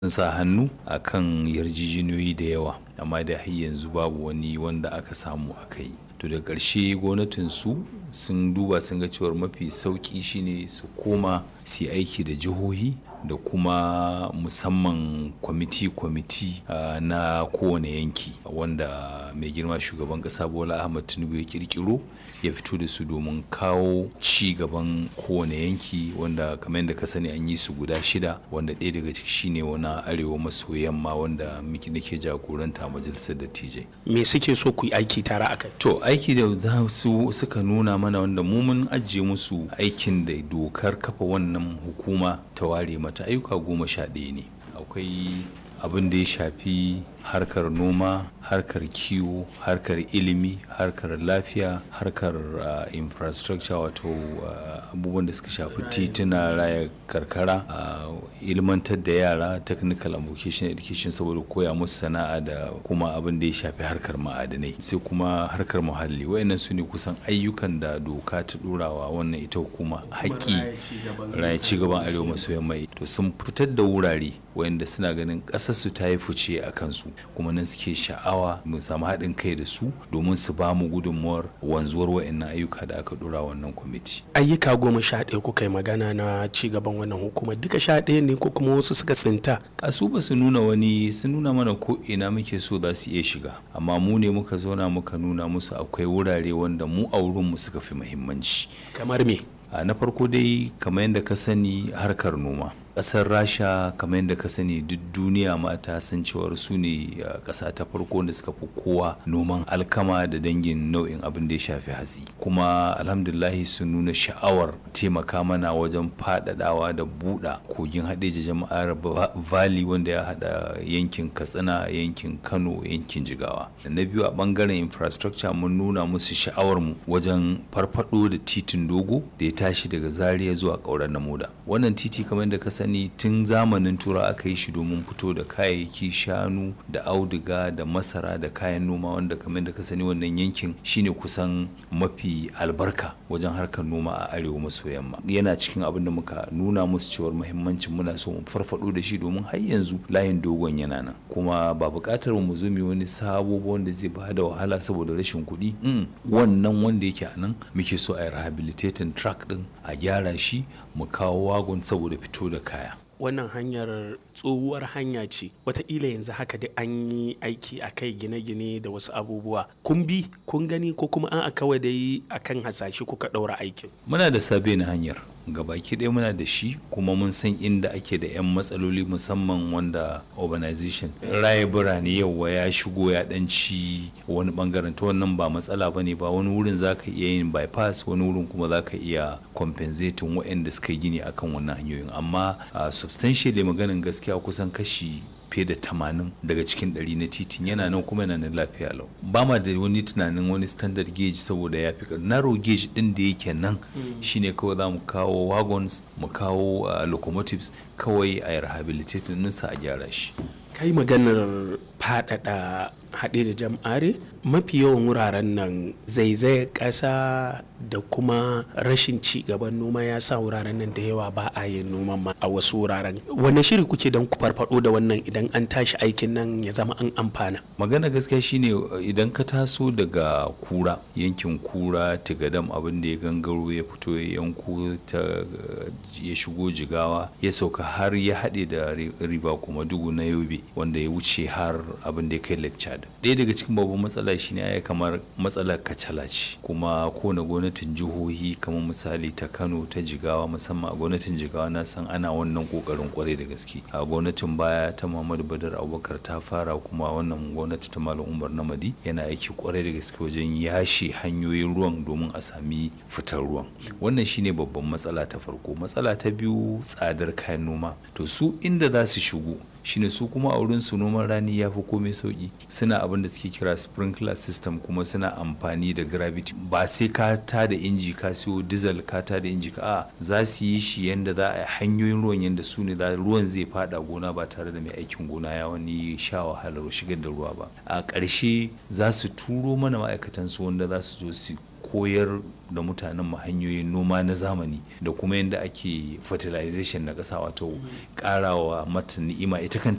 sun sa hannu a kan yarjejeniyoyi da yawa amma da har yanzu babu wani wanda aka samu aka yi to da ƙarshe gwamnatinsu sun duba sun ga cewar mafi sauƙi shine su koma su aiki da jihohi da kuma musamman kwamiti-kwamiti uh, na kowane yanki wanda mai girma shugaban kasa bola ahmad tinubu ya kirkiro ya fito da su domin kawo ci gaban kowane yanki wanda kamar yadda ka sani an yi su guda shida wanda ɗaya daga ciki shine wani arewa maso yamma wanda miki nake jagoranta majalisar dattijai me suke so ku yi aiki tare a kai to aiki da za su suka nuna mana wanda mu mun ajiye musu aikin da dokar kafa wannan hukuma ta ware mata ayyuka goma sha ɗaya ne akwai abin da ya shafi harkar noma harkar kiwo harkar ilimi harkar lafiya harkar uh, infrastructure wato uh, abubuwan da suka shafi tituna raya karkara uh, ilmantar da yara technical and vocational education saboda koya musu sana'a da kuma abin da ya shafi harkar ma'adanai sai kuma harkar muhalli wayannan su ne kusan ayyukan da doka ta ɗorawa wannan ita hukuma haƙƙi raya ci gaban arewa maso yamma to sun fitar da wurare wayanda suna ganin ƙasarsu ta yi fice a kansu kuma nan suke sha'awa mu samu haɗin kai da su domin su ba mu gudunmuwar wanzuwar wa'annan ayyuka da aka dora wannan kwamiti. ayyuka goma sha ɗaya kuka yi magana na ci gaban wannan hukumar duka sha ɗaya ne ko kuma wasu suka tsinta. a su ba su nuna wani sun nuna mana ko ina muke so za su iya shiga amma mu ne muka zauna muka nuna musu akwai wurare wanda mu a wurinmu suka fi muhimmanci. kamar me. na farko dai kamar yadda ka sani harkar noma kasar rasha kamar yadda ka sani duk duniya mata sun cewar su ne kasa ta farko da suka fi kowa noman alkama da dangin nau'in abin da ya shafi hatsi kuma alhamdulahi sun nuna sha'awar taimaka mana wajen faɗaɗawa da buɗa kogin haɗeji jama'ar valley wanda ya haɗa yankin katsina yankin kano yankin jigawa da na biyu a ɓangaren infrastructure mun nuna musu sha'awar mu wajen farfaɗo da titin dogo da ya tashi daga zaria zuwa ƙauren namoda wannan titi kamar yadda ka sani tun zamanin tura aka yi shi domin fito da kayayyaki shanu da auduga da masara da kayan noma wanda kamar da ka sani wannan yankin shine kusan mafi albarka wajen harkar noma a arewa maso yamma yana cikin abin da muka nuna musu cewar muhimmancin muna so mu farfado da shi domin har yanzu layin dogon yana nan kuma ba buƙatar mu zo mu wani sabo wanda zai ba da wahala saboda rashin kuɗi wannan wanda yake a nan muke so a yi rehabilitating track din a gyara shi mu kawo wagon saboda fito da kaya wannan hanyar tsohuwar hanya ce wataƙila yanzu haka dai an yi aiki a kai gine-gine da wasu abubuwa kun bi kun gani ko kuma an a kawai dai akan hasashe kuka ɗaura aikin muna da sabe na hanyar gabaki ɗaya muna da shi kuma mun san inda ake da 'yan matsaloli musamman wanda urbanization raye birane yawa ya shigo ya ɗanci wani bangaren ta wannan ba matsala ba ne ba wani wurin za ka iya yin bypass wani wurin kuma za ka iya compensating waɗanda suka yi gini akan wannan hanyoyin amma substantially maganin gaskiya kusan kashi fiye da tamanin daga cikin ɗari na titin yana nan kuma yana nan lafiya lau ba ma da wani tunanin wani standard gauge saboda ya fi narrow gauge ɗin da yake nan shine kawai za mu kawo wagons mu kawo locomotives kawai a rehabilitating ninsa a gyara shi kai maganar faɗaɗa haɗe da jam'are mafi yawan wuraren nan zaizayar ƙasa da kuma rashin ci gaban noma ya sa wuraren nan da yawa ba a yin noman ma a wasu wuraren wanne shiri kuke don ku farfado da wannan idan an tashi aikin nan ya zama an amfana magana gaskiya shine idan ka taso daga kura yankin kura tigadam abin da ya gangaro ya fito ya yanko ta ya shigo jigawa ya sauka har ya haɗe da riba kuma dugu na yobe wanda ya wuce har abin da ya kai lake chad ɗaya daga cikin babban matsala shine ya kamar matsalar kacala ce kuma kowane gwamnatin jihohi kamar misali ta kano ta jigawa musamman a gwamnatin jigawa na san ana wannan kokarin kwarai da gaske a gwamnatin baya ta muhammadu badar abubakar ta fara kuma wannan gwamnati ta malam umar namadi yana aiki kwarai da gaske wajen yashe hanyoyin ruwan domin a sami fitar ruwan wannan shine babban matsala ta farko matsala ta biyu tsadar kayan noma to su inda za su shigo shine su kuma a wurin su noman rani ya fi komai sauki suna abin da suke kira sprinkler system kuma suna amfani da gravity ba sai ka ta da inji ka siyo diesel ka ta da inji ka a za su yi shi yanda za a yi hanyoyin ruwan yanda su ne ruwan zai fada gona ba tare da mai aikin gona ya wani sha wahalar shigar da ruwa ba a ƙarshe za su turo mana ma'aikatan su wanda za su zo su koyar da mutanen mu hanyoyin noma na zamani da kuma yadda ake fertilization na ƙasa wato ƙarawa mata ni'ima ita kanta